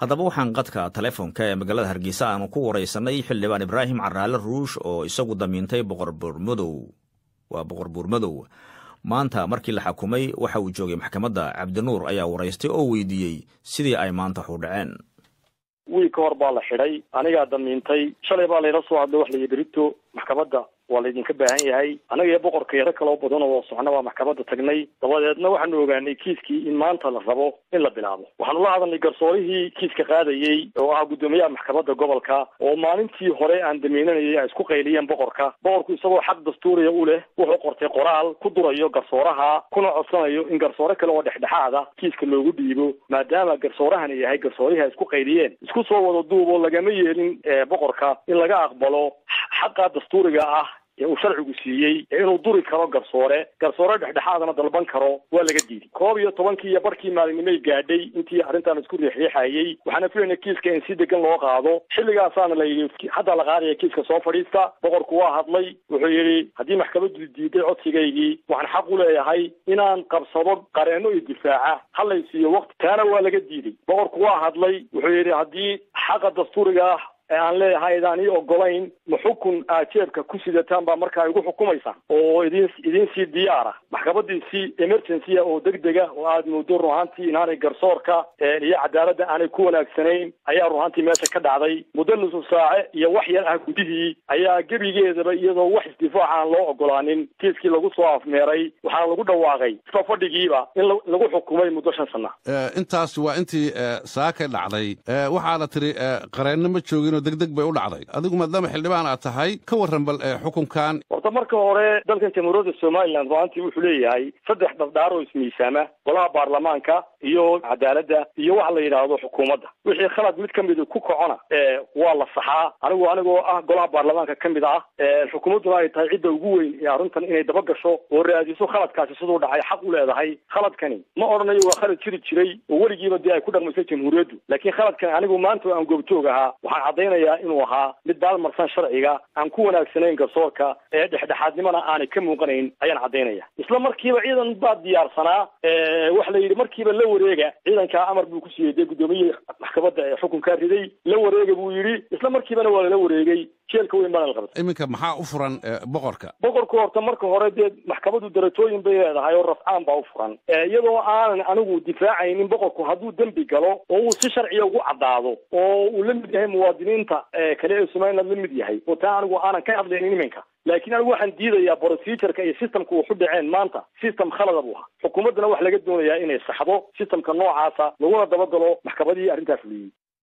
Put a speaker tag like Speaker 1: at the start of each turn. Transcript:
Speaker 1: haddaba waxaan qadka telefoonka ee magaalada hargeysa aanu ku waraysanay xildhibaan ibraahim caraale ruush oo isagu damiintay boqor buurmadow waa boqor buurmadow maanta markii la xakumay waxa uu joogay maxkamadda cabdinuur ayaa waraystay oo weydiiyey sidii ay maanta waxu dhaceen
Speaker 2: wiil ka hor baa la xidhay anigaa damiintay shalay baa layla soo hadlay wax la yidhi rito maxkamadda waa laydinka baahan yahay anaga iyo boqorka yaro kaloo badan oo socna baa maxkamadda tagnay dabadeedna waxaanu ogaanay kiiskii in maanta la rabo in la bilaabo waxaanu la hadalnay garsoorihii kiiska qaadayey oo ah guddoomiyaha maxkamadda gobolka oo maalintii hore aan damiinanayay ay isku qayliyeen boqorka boqorku isagoo xaq dastuuriya u leh wuxuu qortay qoraal ku durayo garsooraha kuna codsanayo in garsoore kale oo dhexdhexaada kiiska loogu dhiibo maadaama garsoorahani yahay garsoorihii ay isku qayliyeen isku soo wada duub oo lagama yeelin boqorka in laga aqbalo xaqa dastuuriga ah ee uu sharcigu siiyey ee inuu duri karo garsoore garsoore dhexdhexaadana dalban karo waa laga diiday koob iyo tobankii iyo barkii maalinimay gaadhay intii arrintan isku riixriixayey waxaana filayna kiiska in si degan loo qaado xilligaasaana la yidhi hadda la qaadaya kiiska soo fadhiista boqorku waa hadlay wuxuu yidhi haddii maxkamaddu diiday codsigaygii waxaan xaq u leeyahay inaan qabsado qareenno iyo difaaca halay siiyo waqti taana waa laga diiday boqorku waa hadlay wuxuu yidhi haddii xaqa dastuuriga ah ee aan leeyahay idaan ii ogolayn ma xukun aad jeebka ku sidataan baa markaa igu xukumaysa oo idin idin sii diyaara maxkamadii si emergency oo degdega oo aad moodo ruhaantii inaanay garsoorka iyo cadaaladda aanay ku wanaagsanayn ayaa ruhaantii meesha ka dhacday muddo nusu saace iyo wax yar ah gudihii ayaa gebigeedaba iyadoo wax isdifaac aan loo ogolaanin kiiskii lagu soo afmeeray waxaana lagu dhawaaqay isla fadhigiiba in lagu xukumay muddo shan sana
Speaker 3: intaas waa intii saaka dhacday waxaana tiri qareenno ma joogin degdeg bay u dhacday adigu maadaama xildhibaan aad tahay ka warran bal xukunkan
Speaker 2: horta marka hore dalkan jamhuuriyadda somalilan ruaantii wuxuu leeyahay saddex dhafdhaar oo ismiisaama golaha baarlamaanka iyo cadaaladda iyo waxa la yidhaahdo xukuumadda wixii khalad mid ka mid ku kacona waa la saxaa anigu anigoo ah golaha baarlamaanka ka mid ah xukuumadduna ay tahay cidda ugu weyn ee arrintan inay daba gasho oo raadiso khaladkaasi siduu dhacay xaq u leedahay khaladkani ma odhanayo waa khalad jiri jiray oo weligiiba dee ay ku dhaqmaysay jamhuuriyaddu laakiin khaladkani anigu maanta aan goobjoog ahaa waxaan caddaynaya inuu ahaa mid baalmarsan sharciga aan ku wanaagsanayn garsoorka ee dhexdhexaadnimana aanay ka muuqanayn ayaan caddaynaya isla markiiba ciidan baa diyaarsanaa waxa la yidhi markiiba la wareega ciidankaa amar buu ku siiyey dee guddoomiye maxkamadda ee xukunkaa riday la wareega buu yidhi isla markiibana waa lala wareegay jeelka weyn baana la qabtay
Speaker 3: iminka maxaa u furan boqorka
Speaker 2: boqorku horta marka hore dee maxkamaddu darajooyin bay leedahay oo rafcaan baa u furan iyadoo aanan anigu difaacaynin boqorku hadduu dembi galo oo uu si sharciya ugu caddaado oo uu la mid yahay muwaadiniinta kale ee somaliland la mid yahay oo taa anigu aanan ka hadlaynin iminka laakiin anigu waxaan diidayaa procedureka iyo systemka waxu dhaceen maanta system khalada buu ahaa xukuumaddana waxa laga doonayaa inay saxdo systemka noocaasa laguna dabagalo maxkamadihii arrintaa fuliyey